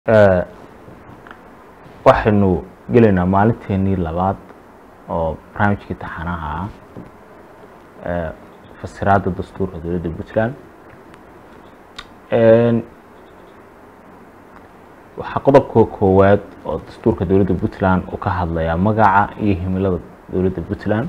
waxaynu gelaynaa maalinteenii labaad oo barnaamijkii taxanaha ah ee fasiraadda dastuurka dowladda puntland waxaa qodobka koowaad oo dastuurka dowladda puntland uu ka hadlayaa magaca iyo himilada dowladda puntland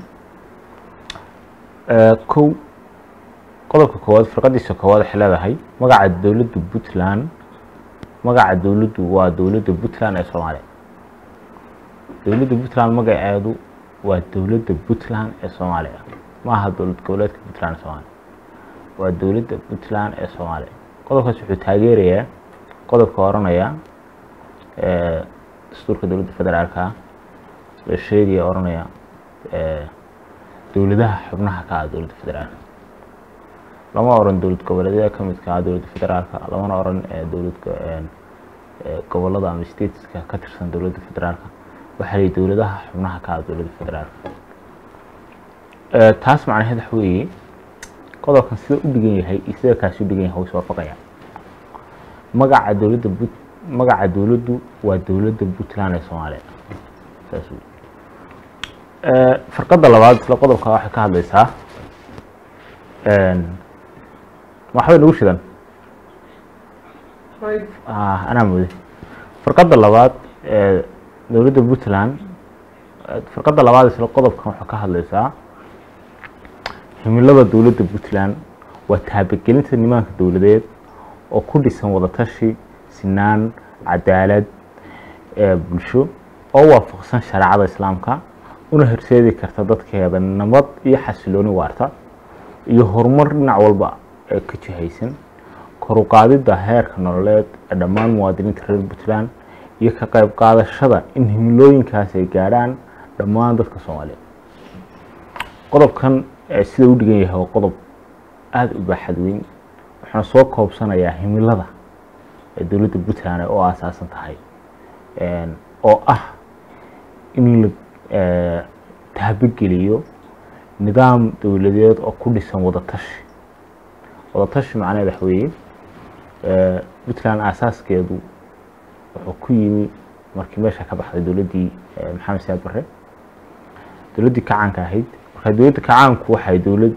kow qodobka koowaad firqadiisa koowaad waxay leedahay magaca dowladda puntland magaca dowladdu waa dowladda puntland ee soomaaliya dowladda puntland magaceedu waa dowladda puntland ee soomaaliya maaha dowlad goboleedka puntland ee soomaaliya waa dowladda puntland ee soomaaliya qodobkaas wuxuu taageerayaa qodobka oranaya dastuurka dowladda federaalka la sheegaya oranaya dowladaha xubnaha ka ah dowladda federaalka lama oran dowlad goboleedyada ka midka ah dowladda federaalka lamana oran dowlad gobolada ama stateska ka tirsan dowladda federaalka waxaa layihi dowladaha xubnaha ka ah dowladda federaalka taas macnaheed waxa weeye qodobkan sida u dhigan yahay iyo sida kaasi u dhigan yahay way iswaafaqaya magaca dowladda but magaca dowladdu waa dowladda puntland ee soomaaliya saas wey farqadda labaad isla qodobka waxay ka hadlaysaa waxbay nagu shidan anaa mooday farqadda labaad ee dowladda puntland farqadda labaad isla qodobkan waxay ka hadlaysaa himilada dowladda puntland waa taabagelinta nimaanka dowladeed oo ku dhisan wadatashi sinaan cadaalad bulsho oo waafaqsan shareecada islaamka una horseedi karta dadkeeda nabad iyo xasilooni waarta iyo horumar dhinac walba ee ka jihaysan koruqaadidda heerka nololeed ee dhammaan muwaadiniinta reer puntland iyo ka qayb qaadashada in himilooyinkaas ay gaadhaan dhammaan dadka soomaaliyeed qodobkan sida u dhigan yahay waa qodob aada u baaxad weyn waxaana soo koobsanayaa himilada ee dowladda puntland ay u aasaasan tahay oo ah in la taabageliyo nidaam dowladeed oo ku dhisan wadatashi wadatashi macnaheed waxa weeye puntland aasaaskeedu wuxuu ku yimi markii meesha ka baxday dowladdii maxamed siyaad barre dowladdii kacaanka ahayd marka dowladda kacaanku waxay dowlad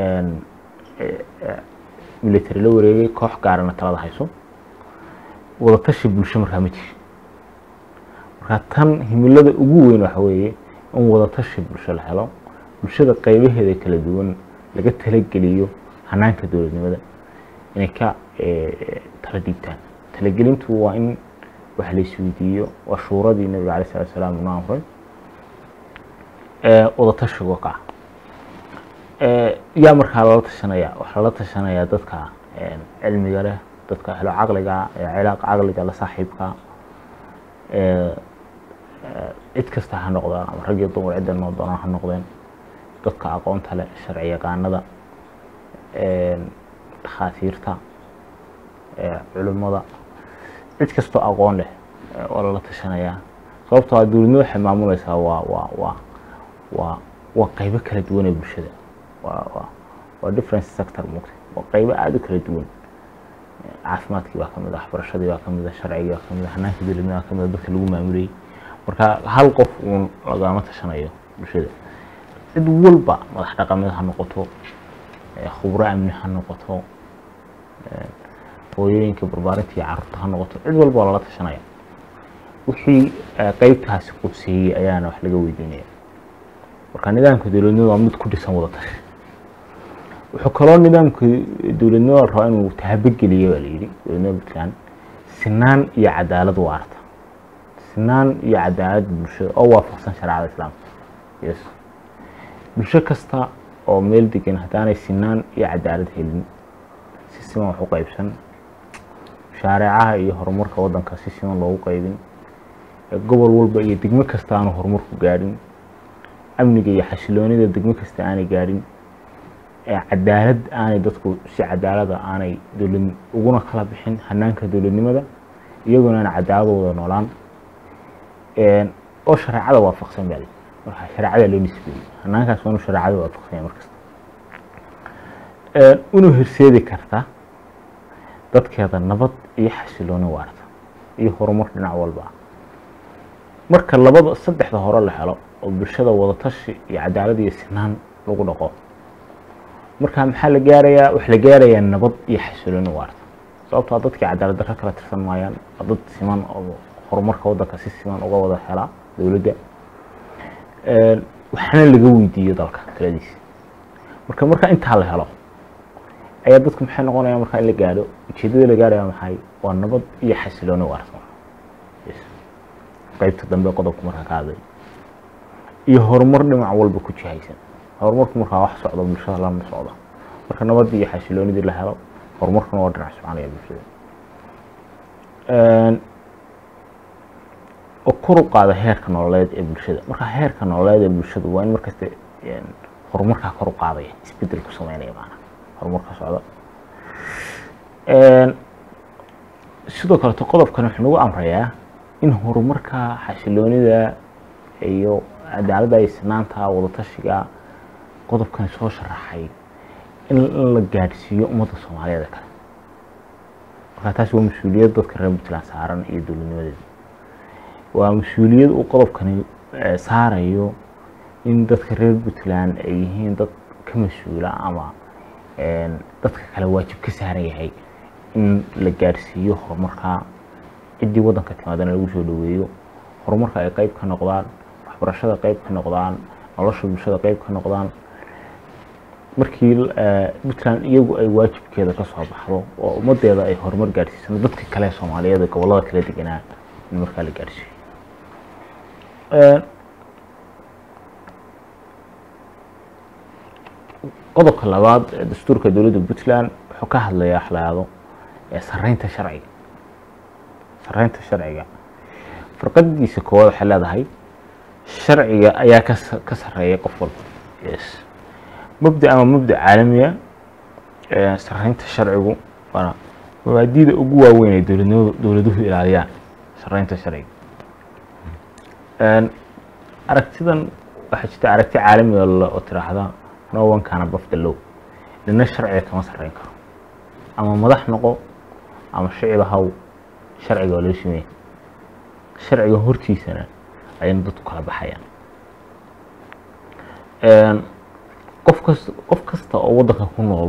military la wareegay koox gaarana talada hayso wadatashi bulsho markaa ma jiri marka tan himilada ugu weyn waxa weeye in wadatashi bulsho la helo bulshada qeybaheeda kala duwan laga talageliyo hanaanka dowladnimada inay ka tala dhiibtaan talagelintu waa in wax la isweydiiyo waa shuuradii nabiga alay salatu salaam una amray wadatashigo ka yaa markaa lala tashanaya waxaa lala tashanayaa dadka cilmiga leh dadka helo caqliga cilaaq caqliga la saaxiibka cid kasta ha noqdaan ama rag iyo dumar cidda noo doonaan ha noqdeen dadka aqoonta leh sharci yaqaanada dhakhaatiirta culimmada cid kastoo aqoon leh waa lala tashanayaa sababtoo a dowladnimo waxay maamuleysaa waa waa waa waa waa qeybo kala duwan ee bulshada waa waa waa difference sector mugta waa qeybo aada u kala duwan caafimaadkii baa kamid ah waxbarashadii baa kamid ah sharcigii baa kamid ah hanaanka dowladnimada baa kamid ah dadka lagu maamulayay marka hal qof uun lagama tashanayo bulshada cid walba madax dhaqameed ha noqoto khubro amni ha noqoto hooyooyinka barbaarinta iyo carruurta ha noqoto cid walba waa lala tashanaya wixii qeybtaasi qudseeyey ayaana wax laga weydiinaya marka nidaamka dowladnimada waa mid ku dhisan wadatashi wuxuu kaloo nidaamka dowladnimada rabaa inuu taabageliyo baa layidhi dowladnimada puntland sinaan iyo cadaalad waarta sinaan iyo cadaalad bulshada oo waafaqsan shareecada islaamka yes bulsho kasta oo meel degan haddaanay sinaan iyo cadaalad helin si siman wax u qeybsan shaareecaha iyo horumarka waddanka si siman loogu qeybin gobol walba iyo degmo kasta aanu horumarku gaadhin amniga iyo xasiloonida degmo kasta aanay gaadhin cadaalad aanay dadku si cadaalada aanay dowlad uguna kala bixin hanaanka dowladnimada iyaguna aan cadaaladooda noolaan oo shareecada waafaqsan baa marka shareecada loo nisbeeyey hanaankaas waa inu shareecada waafaqsanya markasta una horseedi karta dadkeeda nabad iyo xasilooni waarta iyo horumar dhinac walba ah marka labada saddexda hore la helo oo bulshada wadatashi iyo cadaalad iyo sinaan lagu dhaqo marka maxaa la gaarayaa waxa la gaarayaa nabad iyo xasilooni waarta sababtoo dadkii cadaalad darro kala tirsan maayaan waa dad siman oo horumarka waddanka si siman uga wada helaa dowladda waxaana laga weydiiyo dalka taladiisa marka marka intaa la helo ayaa dadku maxay noqonayaan markaa in la gaadho ujeedada la gaaraya maxay waa nabad iyo xasilooni waarta qaybta dambe qodobku markaa ka hadlay iyo horumar dhinac walba ku jihaysan horumarku markaa wax socdo bulshada lama socdo marka nabadii iyo xasiloonidii la helo horumarkuna waa dhinac soconaya bulshada oo kor u qaada heerka nololeed ee bulshada marka heerka nololeed ee bulshada waa in markasta horumarkaa kor u qaadaya isbedel ku sameynaya maanaa horumarka socda sidoo kaleto qodobkan wuxuu nagu amrayaa in horumarka xasiloonida iyo cadaaladda iyo sinaanta wadatashiga qodobkani soo sharaxay in la gaadhsiiyo ummadda soomaaliyeed ee kale markaa taas waa mas-uuliyad dadka reer puntland saaran iyo dowladnimadeeda waa mas-uuliyad uu qodobkani saarayo in dadka reer puntland ay yihiin dad ka mas-uula ama dadka kale waajib ka saaran yahay in la gaadhsiiyo horumarka ciddii waddanka timaadana lagu soo dhaweeyo horumarka ay qeyb ka noqdaan waxbarashada qeyb ka noqdaan nolosha bulshada qeyb ka noqdaan markii puntland iyagu ay waajibkeeda ka soo baxdo oo ummadeeda ay horumar gaadhsiisano dadka kale soomaaliyeed ee gobollada kala deganaa in markaa la gaadhsiiyo qodobka labaad ee dastuurka dowladda puntland wuxuu ka hadlayaa xalaado sareynta sharciga sareynta sharciga farqadiisa koowaad waxay leedahay sharciga ayaa ka ka sareeya qof walba yes mabda ama mabda caalamiya sareynta sharcigu waana mabaadida ugu waaweyn ee dowladnimadu dowladuhu ilaaliyaan sareynta sharciga aragtidan waxaa jirta aragti caalamiga oo tiraahda no one can above the law nina sharciga kama sareyn karo ama madax noqo ama shicib haw sharciga waa loo sameeyey sharciga hortiisana ayayna dadku kala baxayaan qof kasta qof kasta oo waddanka ku nool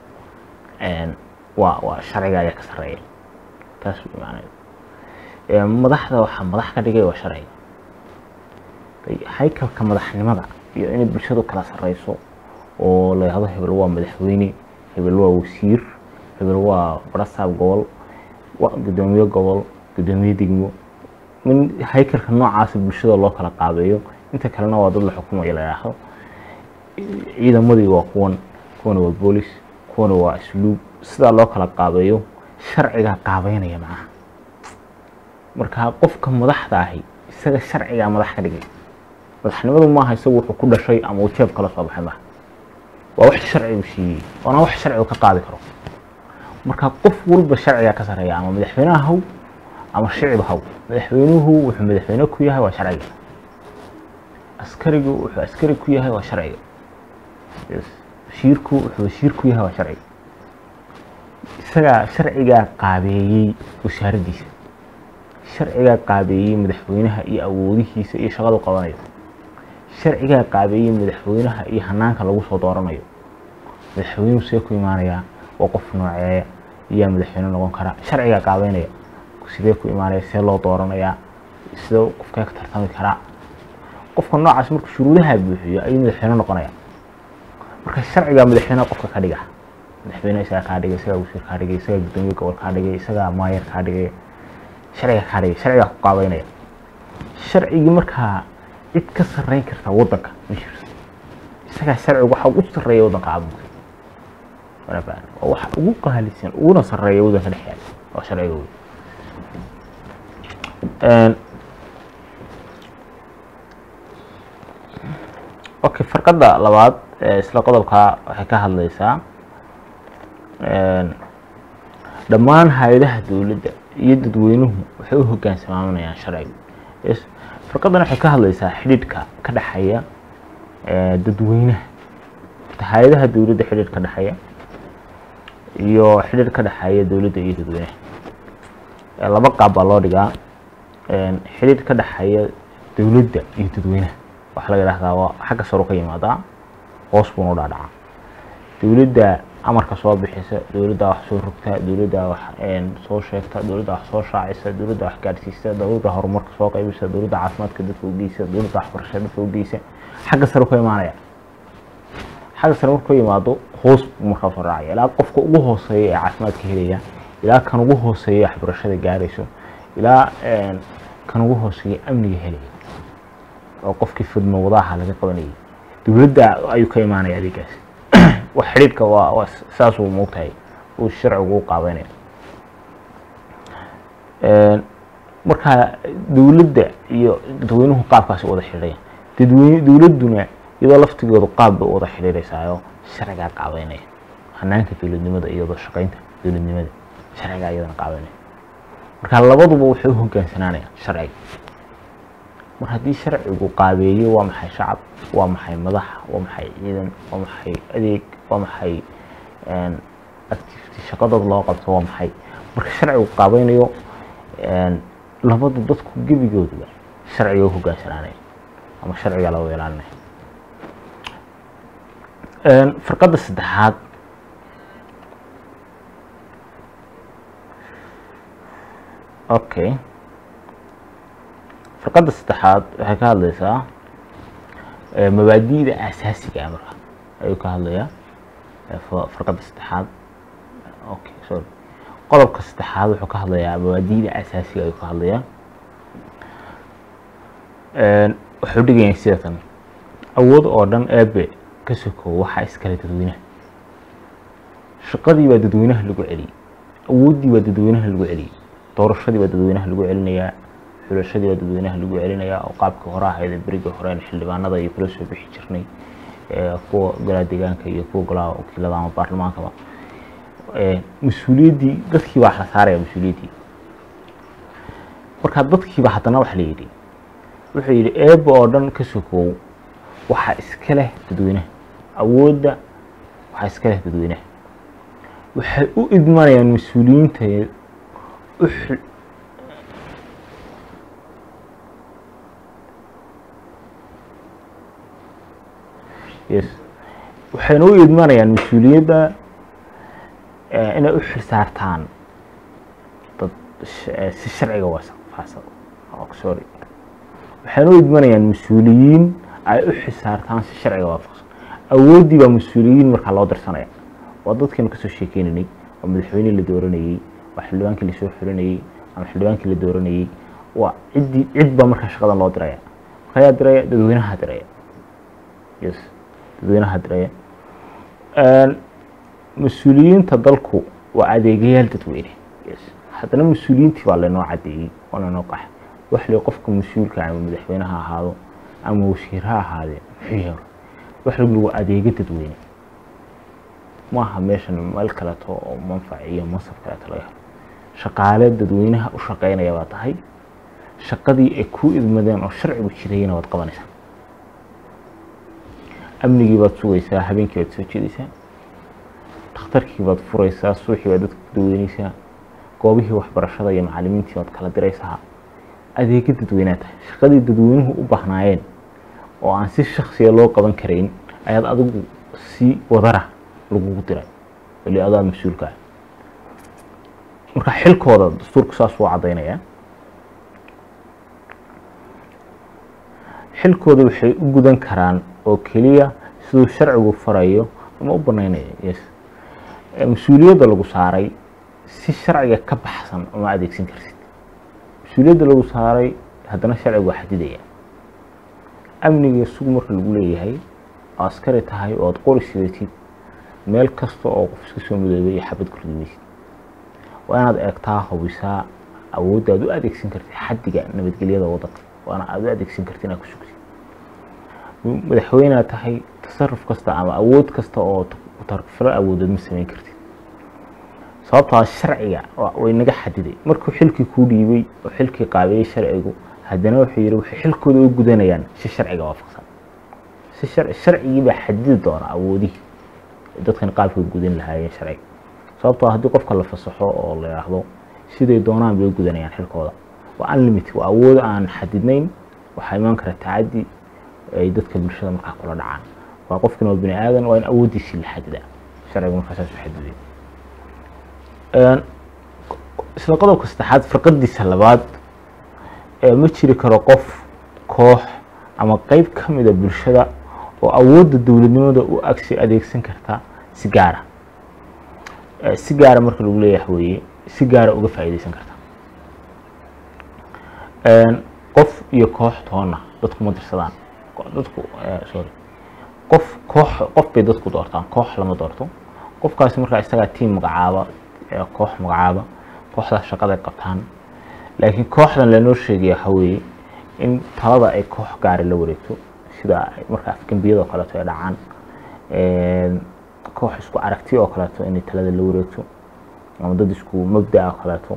waa waa sharciga ayaa ka sareeya taas macnaheedu madaxda waxaa madax ka dhigay waa sharciga haykalka madaxnimada iyo inay bulshadu kala sareyso oo la yihahdo hebel waa madaxweyne hebel waa wasiir hebel waa barasaab gobol gudoomiye gobol gudoomiye degmo min haykalka noocaasa bulshada loo kala qaabeeyo inta kalena waa dad la xukumayo la yidhaahdo ciidamadii waa kuwan kuwana waa boolis kuwana waa asluub sidaa loo kala qaabeeyo sharcigaa qaabeynaya macnaha marka qofka madaxda ahi isaga sharcigaa madax ka dhigay madaxnimadu maaha isagu wuxuu ku dhashay ama uu jeeb kala soo baxay maaha waa wax sharcigu siiyey waana wax sharcigu ka qaadi karo marka qof walba sharcigaa ka sareeya ama madaxweynaha haw ama shicib haw madaxweynuhu wuxuu madaxweyne ku yahay waa sharciga askarigu wuxuu askari ku yahay waa sharciga wasiirku wuxuu wasiir ku yahay waa sharciga isagaa sharcigaa qaabeeyey wasaaraddiisa sharcigaa qaabeeyey madaxweynaha iyo awoodihiisa iyo shaqadu qabanayo sharcigaa qaabeeyey madaxweynaha iyo hanaanka lagu soo dooranayo madaxweynuhu see ku imaanayaa waa qof nooceeya iyaa madaxweyne noqon kara sharcigaa qaabeynaya sidee ku imaanaya see loo dooranayaa sidee qofkee ka tartami karaa qofka noocaas markuu shuruudaha buuxiyo ayuu madaxweyne noqonaya marka sharcigaa madaxweyneha qofka ka dhiga madaxweyne isagaa kaa dhigay isagaa wasiir kaa dhigay isagaa gudoomiye gobol kaa dhigay isagaa maayer kaa dhigay sharciga kaa dhigay sharcigaa ku qaabeynaya sharcigii markaa cid ka sareyn karta waddanka ma jirto isagaa sharcigu waxa ugu sareeya waddanka caalamka waa waxa ugu qaalisan uguna sareeya waddanka dhex yaala waa sharciga wey okay farqadda labaad isla qodobka waxay ka hadleysaa dhammaan hay-adaha dowladda iyo dadweynuhu waxay u hogaansamaaminayaan sharciga farqaddan waxay ka hadleysaa xidhiidhka ka dhexeeya dadweynaha hay-adaha dowladda xidhiidh ka dhexeeya iyo xidhiidh ka dhexeeya dowladda iyo dadweynaha laba qaab baa loo dhigaa xidhiir ka dhexeeya dowladda iyo dadweynaha waxaa laga dhahdaa waa xagga saru ka yimaadaa hoos buuna u dhaadhacaa dowladda amarka soo bixisa dowladda wax soo rogta dowladda wax soo sheegta dowladda wax soo shaacisa dowladda wax gaadhsiisa dowladda horumarka soo qaybisa dowladda caafimaadka dadka ugeysa dowladda waxbarashada dadka ugeysa xagga sare ka imaanaya xagga sare markuu yimaado hoos buu markaa soo raacaya ilaa qofka ugu hooseeya ee caafimaadka helaya ilaa kan ugu hooseeya waxbarashada gaarayso ilaa kan ugu hooseeya amniga helaya oo qofkii fidmo wadaha laga qabanayay dowladda ayuu ka imaanaya adeegaasi wax xidhiidhka waa waa saasuu moogtahay uu sharcigu u qaabeynaya marka dowladda iyo dadweynuhu qaabkaasi wada xidhiidhaya dadweyne dowladduna iyadoo laftigoodu qaab bay wada xidhiidhaysaayo sharcigaa qaabeynaya hanaanka dowladnimada iyo wada shaqeynta dowladnimada sharcigaa iyadana qaabeynaya marka labaduba waxay u hogaansanaanayaan sharciga mar haddii sharcigu qaabeeyo waa maxay shacab waa maxay madax waa maxay ciidan waa maxay adeeg waa maxay activity shaqadooda loo qabto waa maxay marka sharcigu qaabeynayo labada dadku gebigooduba sharciga u hogaansanaanaya ama sharciga loo ilaalinaya farqadda saddexaad okay farqadda saddexaad waxay ka hadlaysaa mabaadi'da asaasiga ah marka ayuu ka hadlayaa farqadda saddexaad okay sorry qodobka saddexaad wuxuu ka hadlayaa mabaadi'da asaasiga ayuu ka hadlayaa wuxuu dhigaya sida tan awood oo dhan eebe ka sokow waxaa iskale dadweynaha shaqadii baa dadweynaha lagu celiyey awooddii baa dadweynaha lagu celiyey doorashadii baa dadweynaha lagu celinayaa xulashadii baa dadweynaha lagu celinayaa oo qaabkii hore ahayd berigii horeen xildhibaanada iyo kula soo bixi jirnay kuwa golaha deegaanka iyo kuwa golaha wakiilada ama baarlamaankaba mas-uuliyaddii dadkii baa la saaraya mas-uuliyaddii marka dadkiiba haddana waxa la yidhi wuxuu yidhi eeba oo dhan ka sokow waxaa iska leh dadweynaha awoodda waxaa iska leh dadweynaha waxay u idmanayaan mas-uuliyiinta u yes waxayna u idmanayaan mas-uuliyadda inay u xilsaartaan dad si sharciga waafaqsan sorry waxayna u idmanayaan mas-uuliyiin ay u xisaartaan si sharciga waafaqsan awooddii baa mas-uuliyiin markaa loo dirsanaya waa dadkeenu kasoo sheekeynaynay waa madaxweynihii la dooranayey waa xildhibaankii lasoo xulinayey ama xildhibaankii la dooranayey waa ciddii cid baa markaa shaqadan loo diraya marka ayaa diraya dadweynaha diraya yes dadweynaha diraya mas-uuliyiinta dalku waa adeegayaal dadweyne yes haddana mas-uuliyiintii baa laynoo cadeeyey oo laynoo qaxay wax le qofka mas-uulka ama madaxweyne ha ahaado ama wasiir ha ahaadee muxuu yahay wax lagu adeega dadweyne maaha meeshan meel kaleeto oo manfac iyo mansab kaleeto laga helo shaqaale dadweynaha u shaqeynaya baa tahay shaqadii ay ku idmadeen oo sharcigu jirayna waad qabanaysaa amnigii baad sugaysaa habeenkii baad soo jeedaysaa dhakhtarkii baad furaysaa suuxii baad dadka ku daweyneysaa goobihii waxbarashada iyo macalimiintii baad kala diraysaa adeega dadweynaa tahay shaqadii dadweynuhu u bahnaayeen oo aan si shaksiya loo qaban karayn ayaad adigu si wadara lagugu diray weli adaa mas-uulka ah marka xilkooda dastuurku saas uu caddaynayaa xilkooda waxay u gudan karaan oo keliya siduu sharcigu farayo ama u banaynaya yes mas-uuliyadda lagu saaray si sharciga ka baxsan uma adeegsan kartid mas-uuliyadda lagu saaray haddana sharcigu waa xadidaya amniga sug marka lagu leeyahay oo askari tahay oo aad qori sidatid meel kasta oo qof iska soo midoobay iyo xabad kurdimaysid waa inaad eegtaa hubisaa awoodda aad u adeegsan kartid xaddiga nabadgelyada waddanka waana aad u adeegsan kartid inaad ku sugtid madaxweynead tahay tasaruf kasta ama awood kasta oo tarfilo awoodeed ma samayn kartid sababtoo sharciga way naga xadiday markuu xilkii kuu dhiibay oo xilkii qaabeeyey sharcigu haddana wuxuu yidhi waxay xilkooda u gudanayaan si sharciga waafaqsan si sharcigii baa xadidi doona awoodihii dadkan qaabka gudan lahaayeen sharciga sababtoo haddii qofka la fasaxo oo la yidhaahdo siday doonaan bay u gudanayaan xilkooda waa unlimited waa awood aan xadidnayn waxaa imaan kara tacadi ay dadka bulshada markaa kula dhacaan waa qofkina waa bini aadan waa in awooddiisii la xadida sharcigu markaa saas u xadiday isla qodobka saddexaad firqadiisa labaad ma jiri karo qof koox ama qeyb ka mida bulshada oo awoodda dowladnimada u agsi adeegsan karta si gaara si gaara marka lagu leeyahay weeye si gaara uga faa'iideysan karta qof iyo koox toona dadku ma dirsadaan dadku sorry qof koox qof bay dadku doortaan koox lama doorto qofkaasi markaa isagaa tiam magacaaba koox magacaaba kooxdaas shaqaday qabtaan laakiin kooxdan lanoo sheegaya waxa weeye in talada ay koox gaari la wareegto sida marka afgembiyada oo kaleeto ay dhacaan koox isku aragti oo kaleeto inay talada la wareegto ama dad isku mabda oo kaleeto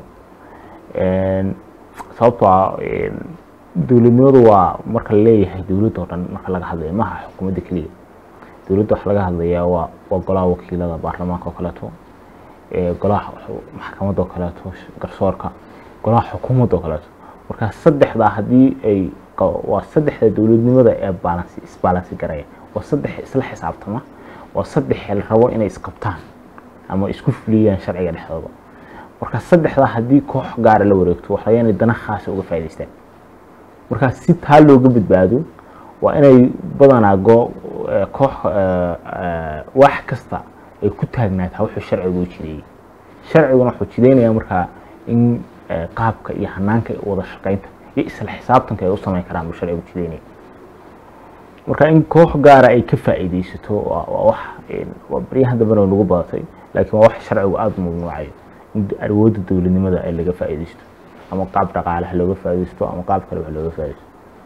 sababtoo ah dowladnimadu waa marka la leeyahay dowladda oo dhan marka laga hadlayo maaha xukuumadda keliya dowladda waxa laga hadlayaa waa waa golaha wakiilada baarlamaanka oo kaleeto golaha maxkamadda oo kaleeto garsoorka golaha xukuumadda oo kaleeto marka saddexdaa haddii ay waa saddexda dowladnimada ee baalansi isbaalansi garaya waa saddex isla xisaabtama waa saddex la rabo inay isqabtaan ama isku fuliyaan sharciga dhexdooda marka saddexdaa haddii koox gaara la wareegto waxa laga inay dana khaasa uga faa'idaystaan marka si taa looga badbaado waa inay badanaa go koox wax kasta ay ku taagnaataa wuxuu sharcigu u jideeyey sharciguna wuxuu jideynayaa markaa in qaabka iyo hanaanka wada shaqaynta iyo isla xisaabtanka ay u samayn karaan buu sharcigu jideynaya marka in koox gaara ay ka faa'iideysato waa wax waa baryahan dambena lagu badatay laakiin waa wax sharcigu aada u mamnuucayo in awoodda dowladnimada ay laga faa'iideysto ama qaab dhaqaalaha looga faa'iideysto ama qaab kale wax looga faa'iideysto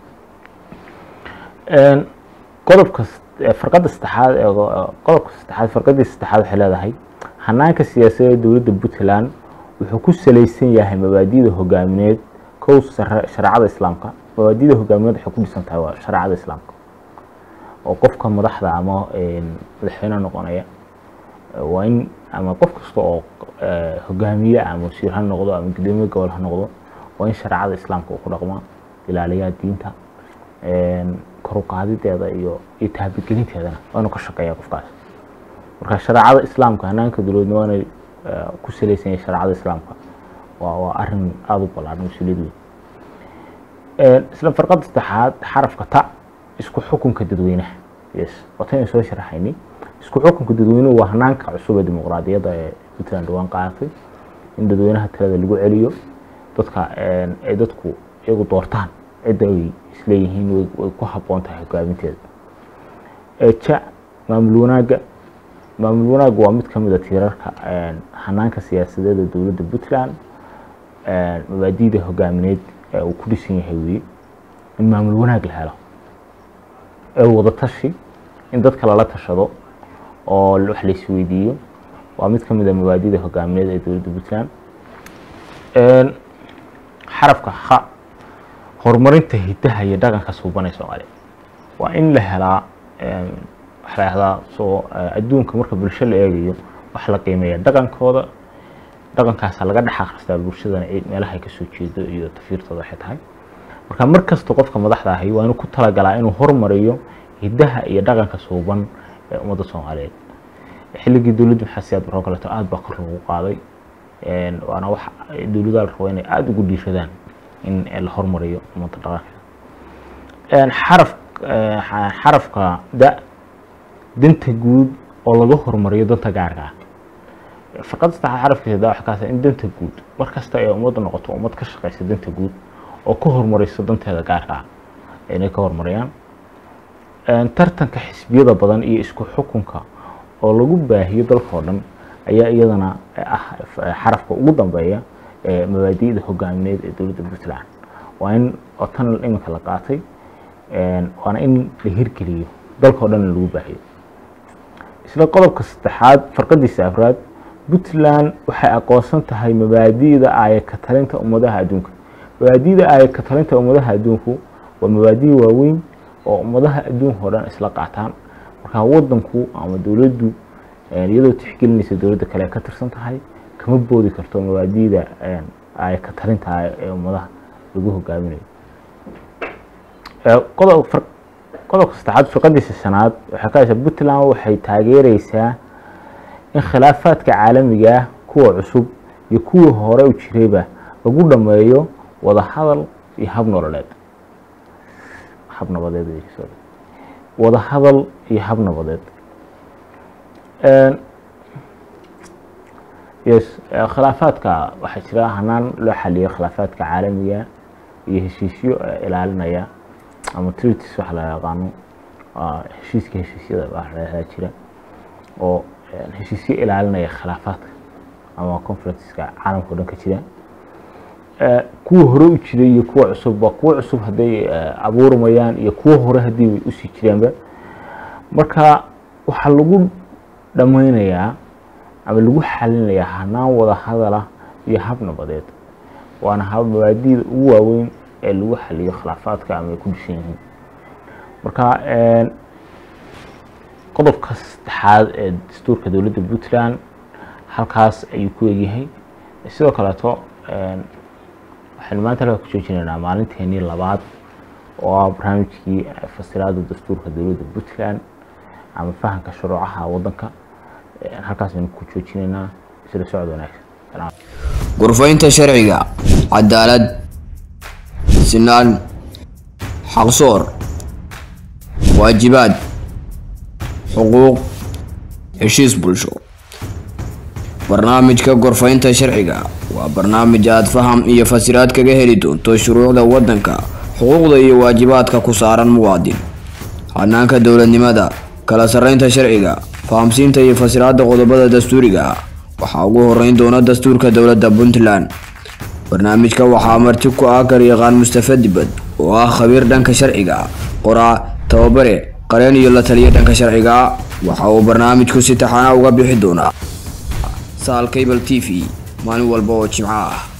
qodobka farqadda saddexaad ee qodobka saddexaad farqaddii saddexaad waxay leedahay hanaanka siyaasadeed dowladda puntland wuxuu ku salaysan yahay mabaadi'da hogaamineed kow shareecada islaamka mabaadi'da hogaamineed waxay ku dhisan tahay waa shareecada islaamka oo qofka madaxda ama madaxweyne noqonaya waa in ama qof kasta oo hogaamiye ama wasiir ha noqdo ama gudoomiye gobol ha noqdo waa in shareecada islaamka uu ku dhaqmaa ilaaliyaa diinta koruqaadideeda iyo iyo taabigelinteedana waa inuu ka shaqeeya qofkaas marka shareecada islaamka hanaanka dowladnimo waa inay ku salaysan yahay shareecada islaamka waa waa arrin aada u ballaaran mas-uuliyad weyn isla farqadda saddexaad xarafka ta isku xukunka dadweynaha yes wataynu soo sharaxaynay isku xukunka dadweynuhu waa hanaanka cusub ee dimuqraadiyadda ee puntland dhawaan qaadatay in dadweynaha talada lagu celiyo dadka ay dadku iyagu doortaan cidda ay isleeyihiin way ku habboon tahay hogaaminteeda ja maamul wanaagga maamul wanaagga waa mid ka mid a tiirarka hanaanka siyaasadeed ee dowladda puntland mabaadi'da hogaamineed ee uu ku dhisan yahay weye in maamul wanaag la helo ee wada tashi in dadka lala tashado oo wax la isweydiiyo waa mid ka mid a mabaadi'da hogaamineed ee dowladda puntland xarafka ha horumarinta hidaha iyo dhaqanka suubanay soomaaliya waa in la helaa waxa la yahdaa soo adduunka marka bulsho la eegayo wax la qiimeeya dhaqankooda dhaqankaasa laga dhex akhristaa bulshadana meelaha ay kasoo jeedo iyo tafiirtooda waxay tahay marka mar kasta qofka madaxda ahi waa inuu ku talagalaa inuu horumariyo hidaha iyo dhaqanka suuban ee ummadda soomaaliyeed xilligii dowladda maxasiyaad baroo kaleeto aada baa kor loogu qaaday waana wax dowladaha la rabo inay aada ugu dhiiradaan in la hormariyo ummadda dhaqankeeda xaraf xarafka da danta guud oo laga hormariyo danta gaarka ah farqadda saddexaad xarafkiisa da waxa kaasa in danta guud mar kasta ay ummadda noqoto ummad ka shaqeysa danta guud oo ka hormarayso danteeda gaarka ah inay ka hormariyaan tartanka xisbiyada badan iyo isku xukunka oo lagu baahiyo dalka oo dhan ayaa iyadana ah xarafka ugu dambeeya ee mabaadi'da hogaamineed ee dowladda puntland waa in oo tan iminka la qaatay waana in la hirgeliyo dalka oo dhan lagu baahiyo isla qodobka saddexaad farqadiisa afraad puntland waxay aqoonsan tahay mabaadi'da aayaka talinta ummadaha adduunka mabaadi'da aayaka talinta ummadaha adduunku waa mabaadi' waaweyn oo ummadaha adduunka oo dhan isla qaataan marka wadanku ama dowladdu iyadoo tixgelinaysa dowladda kale ka tirsan tahay kama boodi karto mabaadi'da ay ka talinta ee ummadaha lagu hogaaminayo qodob qodobka saddexaad firqadiisa shanaad waxay ka haysaa puntland waxay taageereysaa in khilaafaadka caalamiga ah kuwa cusub iyo kuwii hore u jirayba lagu dhameeyo wada hadal iyo hab nololeed hab nabadeed wada hadal iyo hab nabadeed yes khilaafaadka waxaa jira hanaan loo xaliyo khilaafaadka caalamiga iyo heshiisyo ilaalinaya ama treaties waxa la yaqaano heshiiska heshiisyada waxaa jira oo heshiisyo ilaalinaya khilaafaadka ama conferenceska caalamka o dhan ka jira kuwa hore u jiray iyo kuwa cusubba kuwa cusub hadday abuurmayaan iyo kuwa hore haddii way usii jiraanba marka waxaa lagu dhameynayaa ama lagu xalinayaa hanaan wada hadala iyo hab nabadeed waana hab mabaadida ugu waaweyn ee lagu xaliyo khilaafaadka ama ay ku dhishan yihiin marka qodobka saddexaad ee dastuurka dowladda puntland halkaas ayuu ku egyahay sidoo kaleeto waxaynu maanta halkaa ku joojinaynaa maalinteenii labaad oo ah barnaamijkii fasiraada dastuurka dowladda puntland ama fahamka shuruucaha waddanka halkaas aynu ku joojinaynaa isla socod wanaagsan gurfaynta sharciga cadaalad sinaan xaqsoor waajibaad xuquuq heshiis bulsho barnaamijka gorfaynta sharciga waa barnaamij aad faham iyo fasiraad kaga heli doonto shuruucda waddanka xuquuqda iyo waajibaadka ku saaran muwaadin hanaanka dowladnimada kala sarreynta sharciga fahamsiinta iyo fasiraadda qodobada dastuuriga ah waxaa ugu horeyn doona dastuurka dowladda puntland barnaamijka waxaa marti ku ah garyaqaan mustafa dibad oo ah khabiir dhanka sharciga qoraa tababare qareen iyo la taliya dhanka sharciga waxa uu barnaamijku si taxana uga bixi doonaa saal cable t v maalin walba oo jimco ah